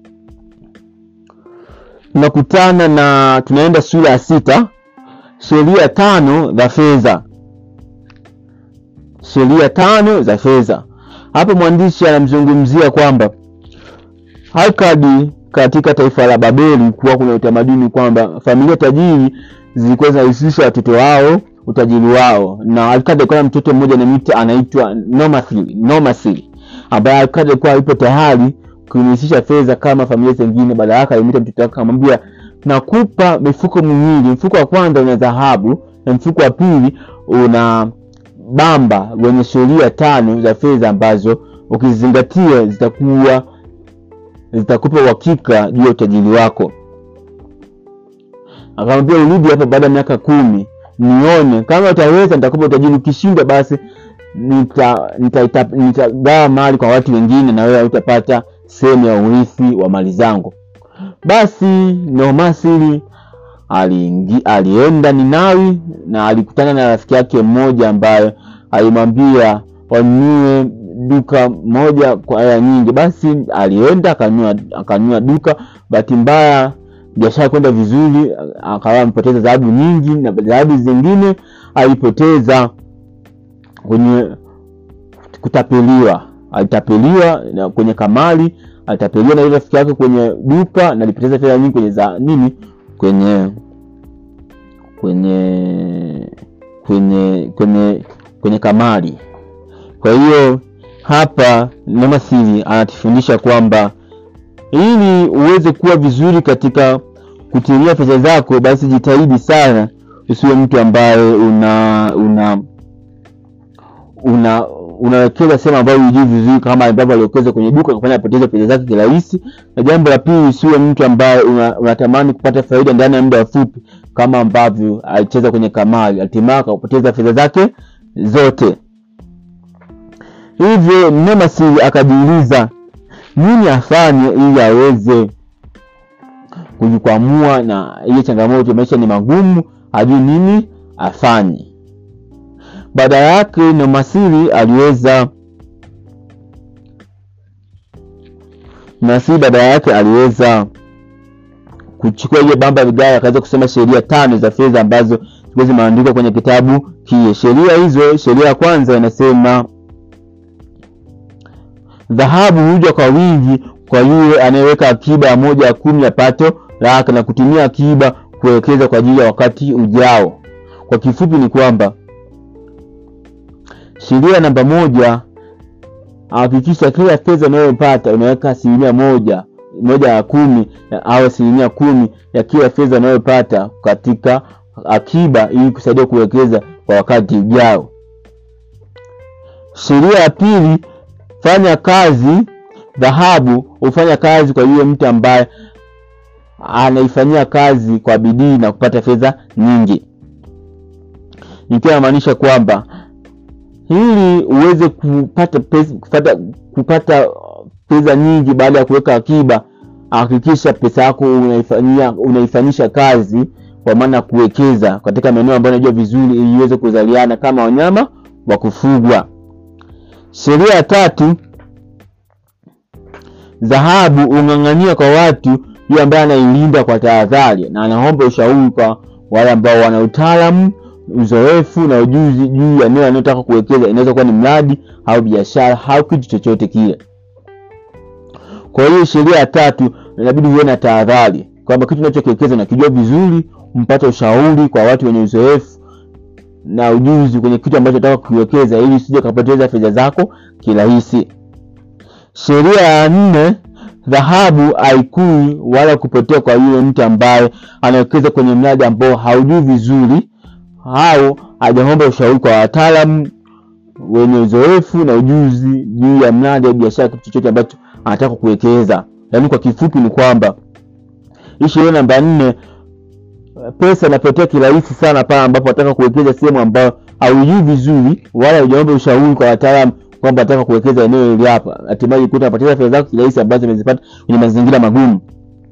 tunakutana na tunaenda sura ya sita sheria tano za fedha sheria tano za fedha hapa mwandishi anamzungumzia kwamba Akkadi katika taifa la Babeli kuwa kuna utamaduni kwamba familia tajiri zilikuwa zinahusisha watoto wao utajiri wao, na Akkadi alikuwa na mtoto mmoja anamwita anaitwa Nomathili, Nomathili ambaye Akkadi alikuwa yupo tayari kuhusisha fedha kama familia zingine. Baada yake alimwita mtoto wake akamwambia, nakupa mifuko miwili, mfuko wa kwanza una dhahabu na mfuko wa pili una bamba wenye sheria tano za fedha ambazo ukizingatia zitakuwa zitakupa uhakika juu ya utajiri wako akamwambia urudi hapa baada ya miaka kumi nione kama utaweza nitakupa utajiri ukishinda basi nitagawa nita, nita, nita mali kwa watu wengine na wewe hautapata sehemu ya urithi wa mali zangu basi nomasili aliingi, alienda ninawi na alikutana na rafiki yake mmoja ambaye alimwambia wanunue duka moja kwa hela nyingi. Basi alienda akanunua akanunua duka. Bahati mbaya biashara kwenda vizuri, akawa amepoteza dhahabu nyingi, na dhahabu zingine alipoteza kwenye kutapeliwa. Alitapeliwa na kwenye kamari, alitapeliwa na ile rafiki yake kwenye duka, na alipoteza fedha nyingi kwenye za nini, kwenye kwenye kwenye kwenye kwenye kamari. Kwa hiyo hapa Nemasiri anatufundisha kwamba ili uweze kuwa vizuri katika kutumia pesa zako, basi jitahidi sana usiwe mtu ambaye una una una unawekeza sehemu ambayo hujui vizuri, kama ambavyo aliwekeza kwenye duka kufanya apoteze pesa zake kirahisi. Na jambo la pili, usiwe mtu ambaye una, unatamani kupata faida ndani ya muda mfupi, kama ambavyo alicheza kwenye kamari, hatimaye akapoteza fedha zake zote. Hivyo Nemasiri akajiuliza nini afanye ili aweze kujikwamua na ile changamoto. Maisha ni magumu, hajui nini afanye. Baada yake Nemasiri aliweza Nemasiri baada yake aliweza kuchukua ile bamba vigae, akaweza kusema sheria tano za fedha ambazo zilikuwa zimeandikwa kwenye kitabu kile. Sheria hizo, sheria ya kwanza inasema dhahabu huja kwa wingi kwa yule anayeweka akiba ya moja ya kumi ya pato lake na kutumia akiba kuwekeza kwa ajili ya wakati ujao. Kwa kifupi ni kwamba sheria namba moja, hakikisha kila fedha unayopata unaweka asilimia moja moja ya kumi au asilimia kumi ya kila fedha unayopata katika akiba ili kusaidia kuwekeza kwa wakati ujao. Sheria ya pili, fanya kazi dhahabu hufanya kazi kwa yule mtu ambaye anaifanyia kazi kwa bidii na kupata fedha nyingi, ikiwa inamaanisha kwamba ili uweze kupata pesa, kupata kupata pesa nyingi baada ya kuweka akiba, hakikisha pesa yako unaifanyia unaifanyisha kazi, kwa maana ya kuwekeza katika maeneo ambayo unajua vizuri, ili iweze kuzaliana kama wanyama wa kufugwa. Sheria ya tatu dhahabu ung'ang'ania kwa watu yule ambaye anailinda kwa tahadhari na anaomba ushauri kwa wale ambao wana utaalamu, uzoefu na ujuzi juu ya eneo anayotaka kuwekeza. Inaweza kuwa ni mradi au biashara au kitu chochote kile. Kwa hiyo sheria ya tatu, inabidi uwe na tahadhari kwamba kitu unachokiwekeza unakijua vizuri, mpate ushauri kwa watu wenye uzoefu na ujuzi kwenye kitu ambacho unataka kukiwekeza, ili usije kupoteza fedha zako kirahisi. Sheria ya nne, dhahabu haikui wala kupotea kwa yule mtu ambaye anawekeza kwenye mradi ambao haujui vizuri au hajaomba ushauri kwa wataalamu wenye uzoefu na ujuzi juu ya mradi au biashara, kitu chochote ambacho anataka kuwekeza. Yaani kwa kifupi ni kwamba hii sheria namba nne, pesa inapotea kirahisi sana pale ambapo unataka kuwekeza sehemu ambayo haujui vizuri wala hujaomba ushauri kwa wataalamu kwamba nataka kuwekeza eneo hili hapa, hatimaye ukuta unapoteza fedha zako kirahisi ambazo umezipata kwenye mazingira magumu.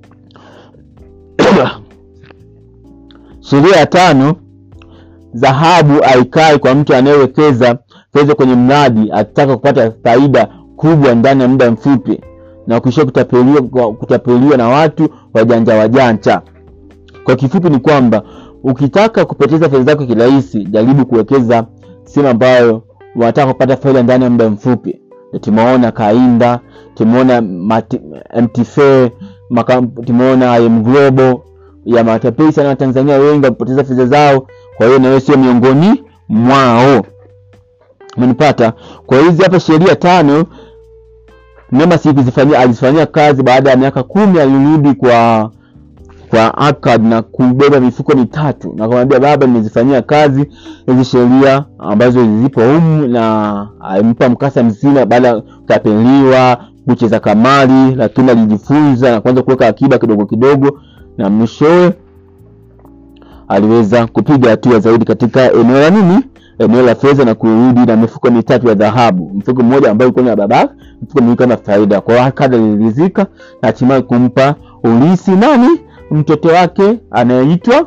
Sheria ya tano, dhahabu haikai kwa mtu anayewekeza fedha kwenye mradi akitaka kupata faida kubwa ndani ya muda mfupi na kuishia kutapeliwa, kutapeliwa na watu wajanja wajanja. Kwa kifupi ni kwamba ukitaka kupoteza fedha zako kirahisi, jaribu kuwekeza sehemu ambayo wanataka kupata faida ndani ya muda mfupi. Tumeona Kainda, tumeona MTF, tumeona IM Global ya matapeli sana Watanzania wengi wamepoteza fedha zao. Kwa hiyo na wewe sio miongoni mwao, umenipata? Kwa hizi hapa sheria tano Nemasiri kuzifanyia alizifanyia kazi. Baada ya miaka kumi alirudi kwa kwa Akkad na kubeba mifuko mitatu na kumwambia baba, nimezifanyia kazi hizi sheria ambazo zipo humu, na alimpa mkasa mzima baada ya kutapeliwa, kucheza kamari, lakini alijifunza na kuanza kuweka akiba kidogo kidogo, na mwishowe aliweza kupiga hatua zaidi katika eneo la nini, eneo la fedha na kurudi na mifuko mitatu ya dhahabu, mfuko mmoja ambao ulikuwa na babake, mfuko mwingine kama faida. Kwa hiyo Akkad aliridhika na hatimaye kumpa ulisi nani mtoto wake anayeitwa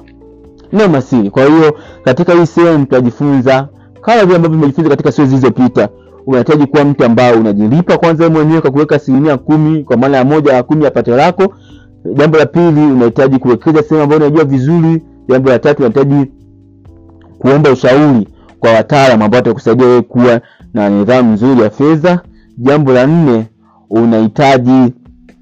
Nemasiri. Kwa hiyo katika hii sehemu tutajifunza kama vile ambavyo tumejifunza katika siku zilizopita, unahitaji kuwa mtu ambaye unajilipa kwanza wewe mwenyewe kwa kuweka asilimia kumi kwa maana ya moja ya kumi ya pato lako jambo la pili unahitaji kuwekeza sehemu ambayo unajua vizuri jambo la tatu unahitaji kuomba ushauri kwa wataalam ambao watakusaidia wewe kuwa na nidhamu nzuri ya fedha jambo la nne unahitaji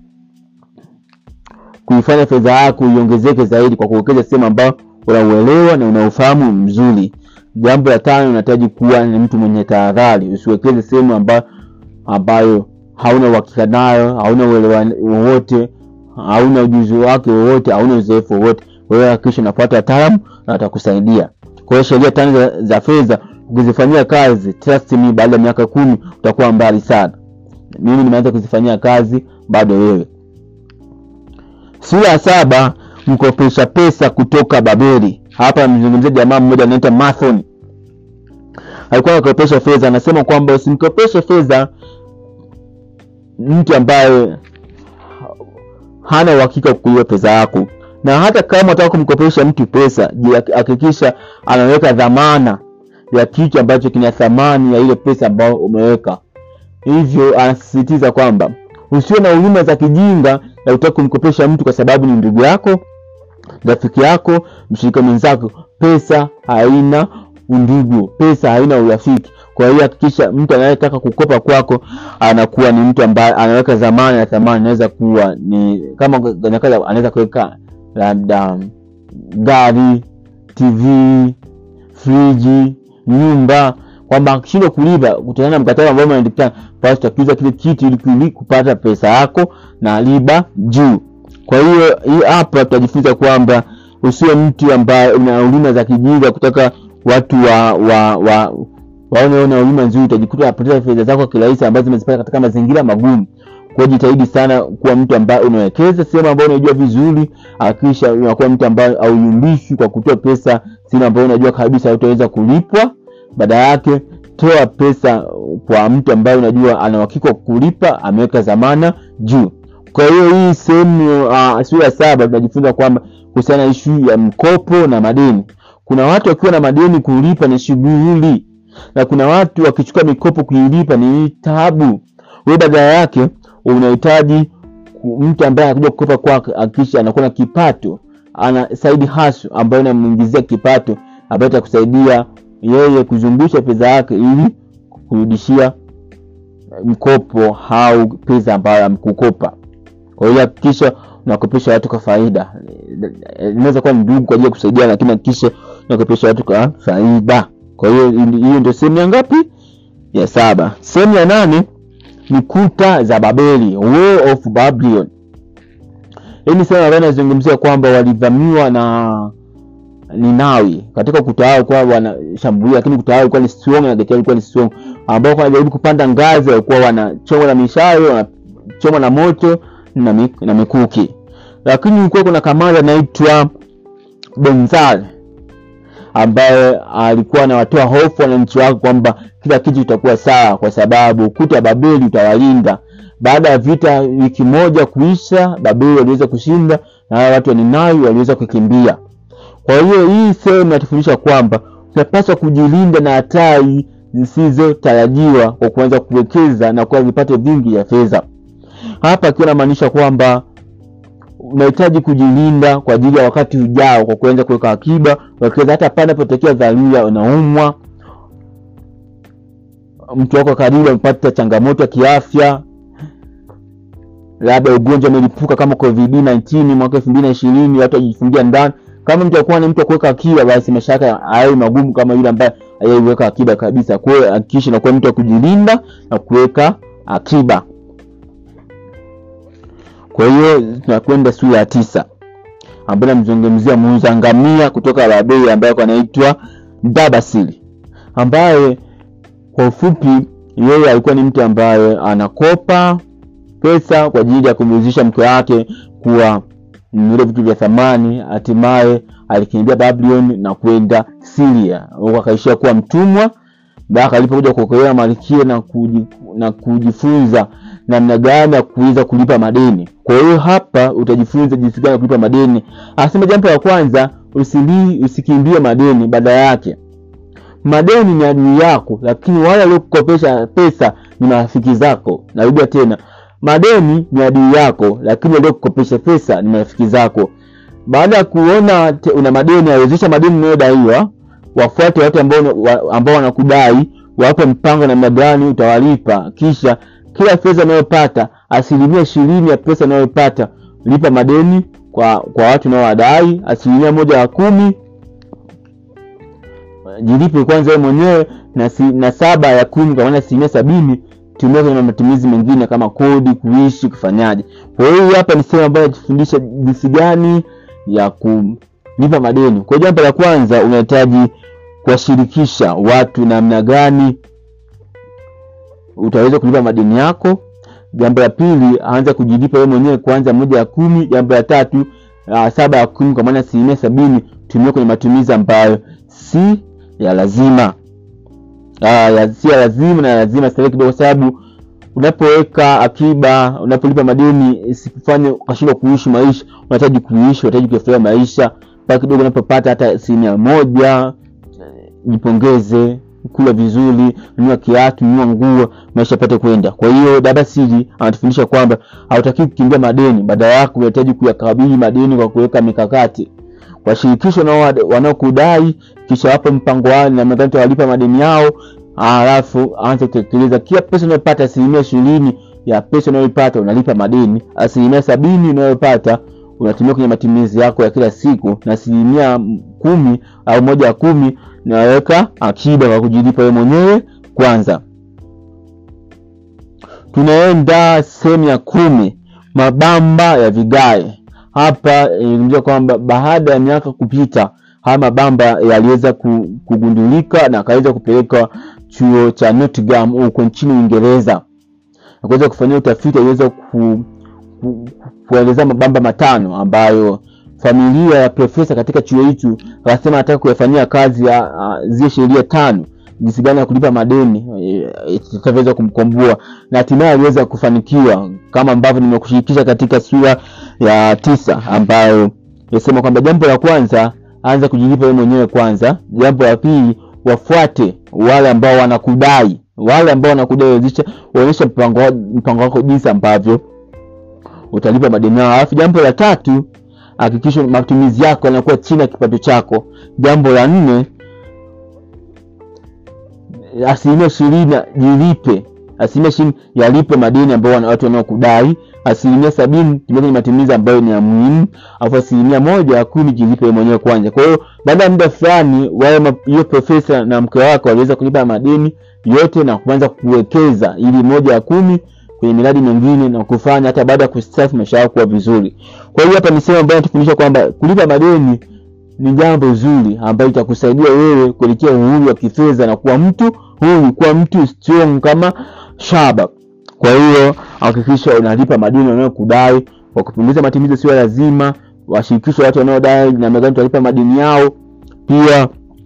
kuifanya fedha yako iongezeke zaidi kwa kuwekeza sehemu ambayo unauelewa na unaufahamu mzuri jambo la tano unahitaji kuwa ni mtu mwenye tahadhari usiwekeze sehemu ambayo ambayo hauna uhakika nayo hauna uelewa wowote hauna ujuzi wake wowote hauna uzoefu wowote wewe hakikisha unafuata wataalamu na watakusaidia kwa hiyo sheria tano za, za fedha ukizifanyia kazi trust me baada ya miaka kumi utakuwa mbali sana mimi nimeanza kuzifanyia kazi bado wewe sura ya saba mkopesha pesa kutoka babeli hapa mzungumzia jamaa mmoja anaitwa mathon alikuwa anakopesha fedha anasema kwamba usimkopeshe fedha mtu ambaye hana uhakika kukulipa pesa yako na hata kama unataka kumkopesha mtu pesa hakikisha anaweka dhamana ya kitu ambacho kina thamani ya ile pesa ambayo umeweka hivyo anasisitiza kwamba usiwe na huruma za kijinga ya utaka kumkopesha mtu kwa sababu ni ndugu yako rafiki yako mshirika mwenzako pesa haina undugu pesa haina urafiki kwa hiyo hakikisha mtu anayetaka kukopa kwako anakuwa ni mtu ambaye anaweka dhamana ya thamani anaweza kuwa ni kama anaweza kuweka labda gari tv friji nyumba kwamba akishindwa kulipa kutokana na mkataba ambao umeandikana basi utakiuza kile kitu ili kupata pesa yako na riba juu kwa hiyo hii hapa tutajifunza kwamba usiwe mtu ambaye una huduma za kijinga kutaka watu wa wa wa waone una huduma nzuri utajikuta unapoteza fedha zako kirahisi ambazo zimezipata katika mazingira magumu kwa jitahidi sana kuwa mtu ambaye unawekeza sehemu ambayo unajua vizuri hakikisha unakuwa mtu ambaye auyumbishwi kwa kutoa pesa sehemu ambayo unajua kabisa utaweza kulipwa baada yake toa pesa kwa mtu ambaye unajua ana uhakika wa kulipa ameweka dhamana juu kwa hiyo hii sehemu uh, sura ya saba tunajifunza kwamba kuhusiana na ishu ya mkopo na madeni kuna watu wakiwa na madeni kulipa ni shughuli na kuna watu wakichukua mikopo kuilipa ni tabu we badala yake unahitaji mtu ambaye anakuja kukopa kwake akisha anakuwa na kipato ana side hustle ambayo inamuingizia kipato ambayo itakusaidia yeye kuzungusha pesa yake ili kurudishia mkopo au pesa ambayo amkukopa kwa hiyo hakikisha unakopesha watu kwa faida inaweza kuwa ni ndugu kwa ajili ya kusaidia lakini hakikisha unakopesha watu kwa faida kwa hiyo hiyo ndio sehemu ya ngapi ya saba sehemu ya nane ni kuta za babeli Wall of babylon hii ni sehemu ambayo inazungumzia kwamba walivamiwa na ninawi katika kuta wao kwa wanashambulia lakini kuta wao ilikuwa ni strong na geti ilikuwa ni strong ambao kwa wanajaribu kupanda ngazi walikuwa wanachomwa na mishale wanachomwa na moto na, mik, na mikuki lakini kulikuwa kuna kamanda anaitwa benzal ambaye alikuwa anawatoa hofu wananchi wake kwamba kila kitu kitakuwa sawa kwa sababu ukuta wa babeli utawalinda baada ya vita wiki moja kuisha babeli waliweza kushinda na hawa watu wa ninawi waliweza kukimbia kwa hiyo hii sehemu inatufundisha kwamba tunapaswa kujilinda na hatari zisizotarajiwa kwa kuanza kuwekeza na kuwa vipato vingi vya fedha hapa akiwa namaanisha kwamba unahitaji kujilinda kwa ajili ya wakati ujao kwa kuanza kuweka akiba wekeza hata pale napotokea dharura unaumwa mtu wako karibu amepata changamoto ya kiafya labda ugonjwa umelipuka kama covid 19 mwaka elfu mbili na ishirini watu wajifungia ndani kama mtu akuwa ni mtu wa kuweka akiba basi maisha yake hayawi magumu kama yule ambaye hayaiweka akiba kabisa kwa hiyo hakikisha nakuwa mtu wa kujilinda na kuweka akiba kwa hiyo tunakwenda sura ya tisa ambayo namzungumzia muuza ngamia kutoka babeli ambaye anaitwa dabasili ambaye kwa ufupi yeye alikuwa ni mtu ambaye anakopa pesa kwa ajili ya kumwezesha mke wake kuwa vile vitu vya thamani hatimaye alikimbia babylon na kwenda siria huko akaishia kuwa mtumwa mpaka alipokuja kuokolewa malkia na, kuji, na kujifunza namna gani ya kuweza kulipa madeni kwa hiyo hapa utajifunza jinsi gani ya kulipa madeni anasema jambo la kwanza usili usikimbie madeni baada yake madeni ni adui yako lakini wale waliokukopesha pesa ni marafiki zako narudia tena madeni ni adui yako lakini waliokukopesha pesa ni marafiki zako baada ya kuona te- una madeni awezesha madeni unayodaiwa wafuate watu ambao wa- ambao wanakudai wape mpango namna gani utawalipa kisha kila fedha unayopata asilimia ishirini ya pesa unayopata lipa madeni kwa kwa watu unaowadai asilimia moja ya kumi jilipe kwanza wewe mwenyewe na, si, na saba ya kumi kwa maana asilimia sabini tumia kwenye matumizi mengine kama kodi kuishi kufanyaje kwa hiyo hii hapa ni sehemu ambayo inatufundisha jinsi gani ya kulipa madeni kwa hiyo jambo la kwanza unahitaji kuwashirikisha watu namna gani utaweza kulipa madeni yako jambo la pili anza kujilipa wewe mwenyewe kwanza moja ya kumi jambo la tatu uh, saba ya kumi kwa maana asilimia sabini tumia kwenye matumizi ambayo si ya lazima uh, ya, si ya lazima na ya lazima starehe kidogo kwa sababu unapoweka akiba unapolipa madeni isikufanye ukashindwa kuishi maisha unahitaji kuishi unahitaji kuyafurahia maisha pale kidogo unapopata hata asilimia moja eh, jipongeze kula vizuri nunua kiatu nunua nguo maisha yapate kwenda kwa hiyo dada siri anatufundisha kwamba hautaki kukimbia madeni badala yako unahitaji kuyakabili madeni kwa kuweka mikakati washirikisho wanao- wanaokudai kisha wape mpango wao namna gani utawalipa madeni yao alafu anza kutekeleza kila pesa unayopata asilimia ishirini ya pesa unayoipata unalipa madeni asilimia sabini unayopata unatumia kwenye matumizi yako ya kila siku na asilimia kumi au moja ya kumi unaweka akiba kwa kujilipa wewe mwenyewe kwanza tunaenda sehemu ya kumi mabamba ya vigae hapa ilizungumzia kwamba baada ya miaka kupita haya mabamba yaliweza ku- kugundulika na akaweza kupelekwa chuo cha Nottingham huko nchini Uingereza na kuweza kufanyia utafiti aliweza ku, ku, kuelezea mabamba matano ambayo familia ya profesa katika chuo hicho akasema anataka kuyafanyia kazi ya uh, zile sheria tano jinsi gani ya kulipa madeni eh, itakavyoweza kumkomboa na hatimaye aliweza kufanikiwa kama ambavyo nimekushirikisha katika sura ya tisa ambayo inasema kwamba jambo la kwanza anza kujilipa wewe mwenyewe kwanza jambo la pili wafuate wale ambao wanakudai wale ambao wanakudai wezesha waonyesha mpango wa- mpango wako jinsi ambavyo utalipa madeni yao alafu jambo la tatu hakikisha matumizi yako yanakuwa chini ya kipato chako jambo la nne asilimia ishirini jilipe asilimia ishirini yalipe madeni ambayo wana- watu wanaokudai asilimia sabini tumia kwenye matumizi ambayo ni ya muhimu alafu asilimia moja ya kumi jilipe wewe mwenyewe kwanza kwa hiyo baada ya muda fulani wale ma- hiyo profesa na mke wake waliweza kulipa madeni yote na kuanza kuwekeza ili moja ya kumi kwenye miradi mingine na kufanya hata baada ya kustafu maisha yao kuwa vizuri kwa hiyo hapa ni sehemu ambayo natufundisha kwamba kulipa madeni ni jambo zuri ambayo itakusaidia wewe kuelekea uhuru wa kifedha na kuwa mtu huru kuwa mtu strong kama shaba kwa hiyo hakikisha unalipa madeni wanayokudai kwa kupunguza matumizi sio lazima washirikishe watu wanaodai namna gani utalipa madeni yao pia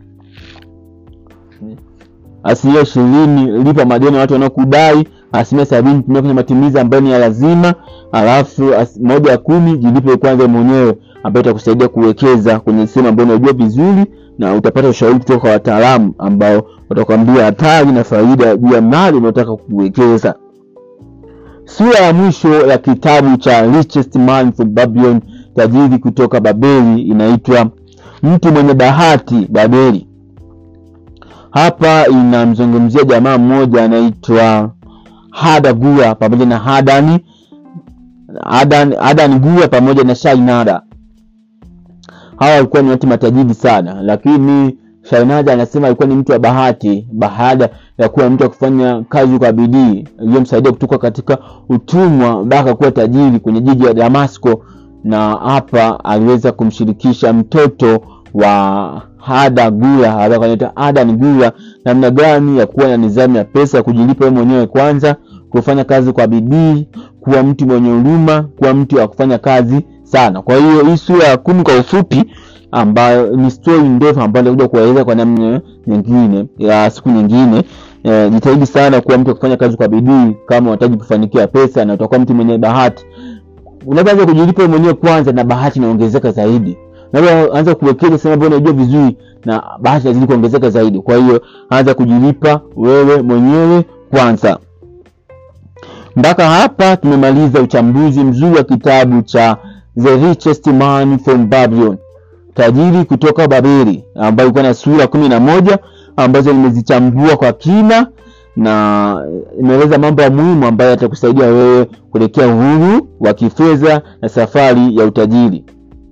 asilimia ishirini lipa madeni ya watu wanaokudai asilimia sabini tumia kwenye matumizi ambayo ni ya lazima alafu as, moja ya kumi jilipe kwanza mwenyewe ambayo itakusaidia kuwekeza kwenye sehemu ambayo unajua vizuri na utapata ushauri kutoka kwa wataalamu ambao watakwambia hatari na faida juu ya mali unaotaka kuwekeza sura ya mwisho ya kitabu cha richest man from babylon tajiri kutoka babeli inaitwa mtu mwenye bahati babeli hapa inamzungumzia jamaa mmoja anaitwa hada gua pamoja na hadani adan, adan gua pamoja na shainada hawa walikuwa ni watu matajiri sana lakini shainada anasema alikuwa ni mtu wa bahati baada ya kuwa mtu wa kufanya kazi kwa bidii iliyomsaidia kutoka katika utumwa mpaka kuwa tajiri kwenye jiji la damasco na hapa aliweza kumshirikisha mtoto wa hada gula anaitwa adan gula namna gani ya kuwa na nidhamu ya pesa ya kujilipa wewe mwenyewe kwanza kufanya kazi kwa bidii kuwa mtu mwenye huruma kuwa mtu wa kufanya kazi sana kwa hiyo hii sura ya kumi kwa ufupi ambayo ni story ndefu ambayo nitakuja kueleza kwa namna nyingine ya siku nyingine e, jitahidi sana kuwa mtu wa kufanya kazi kwa bidii kama unahitaji kufanikiwa pesa na utakuwa mtu mwenye bahati unapoanza kujilipa wewe mwenyewe kwanza na bahati inaongezeka zaidi unapoanza kuwekeza sehemu ambayo unajua vizuri na bahati inazidi kuongezeka zaidi kwa hiyo anza kujilipa wewe mwenyewe kwanza mpaka hapa tumemaliza uchambuzi mzuri wa kitabu cha the richest man from babylon tajiri kutoka babeli ambayo ilikuwa na sura kumi na moja ambazo nimezichambua kwa kina na imeeleza mambo ya muhimu ambayo yatakusaidia wewe kuelekea uhuru wa kifedha na safari ya utajiri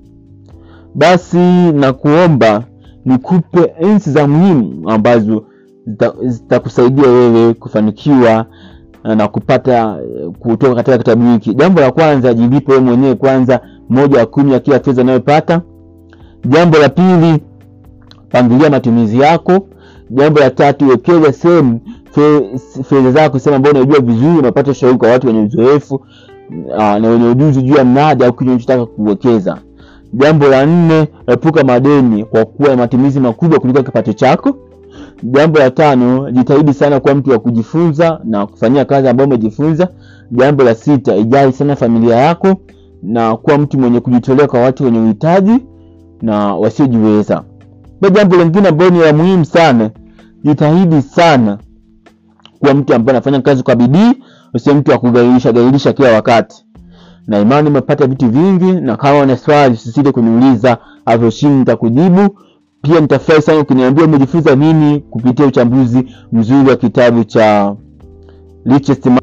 basi na kuomba nikupe ensi za muhimu ambazo zitakusaidia wewe kufanikiwa na kupata kutoka katika kitabu hiki jambo la kwanza jilipe wewe mwenyewe kwanza moja wa kumi ya kila fedha unayopata jambo la pili pangilia matumizi yako jambo la tatu wekeza sehemu fedha zako sehemu ambayo unajua vizuri unapata ushauri kwa watu wenye uzoefu na wenye ujuzi juu ya mnada au kile unachotaka kuwekeza jambo la nne epuka madeni kwa kuwa na matumizi makubwa kuliko kipato chako jambo la tano jitahidi sana kuwa mtu wa kujifunza na kufanyia kazi ambayo umejifunza jambo la sita ijali sana familia yako na kuwa mtu mwenye kujitolea kwa watu wenye uhitaji na wasiojiweza na jambo lingine ambayo ni la muhimu sana jitahidi sana kuwa mtu ambaye anafanya kazi kwa bidii usio mtu wa kugairisha gairisha kila wakati na imani umepata vitu vingi na kama una swali usisite kuniuliza hapo chini nitakujibu pia nitafurahi sana ukiniambia umejifunza nini kupitia uchambuzi mzuri wa kitabu cha richest